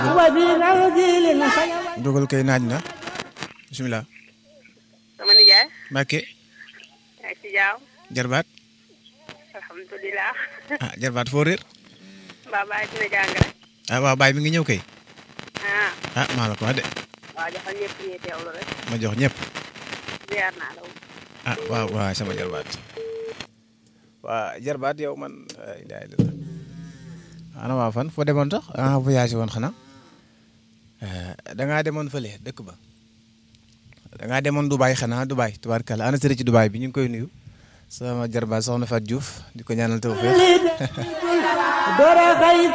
dugal kay naaj na bisimilah. sama nijaay. Mbacke. yaa ngi ci jaaw. jarbaat. alhamdulilah. ah jarbaat foo réer. mbaa bàyyi dina jàng rek. ah waaw baay mi ngi ñëw kay. ah. ah maa la ko wax de. waaw joxal ñëpp ñuy teewlu rek. ma jox ñëpp. ziar naa la. ah waaw waaw sama jarbaat. waa jarbaat yow man. ana waa fan foo demoon sax ah voyagé woon xanaa. da ngaa demoon fële dëkk ba. da ngaa demoon Dubaay xanaa Dubaay tubaarkalla ana sëriñ ci Dubaay bi ñu ngi koy nuyu. sama jarbaat soxna Fatou Diouf di ko ñaanal tawfeex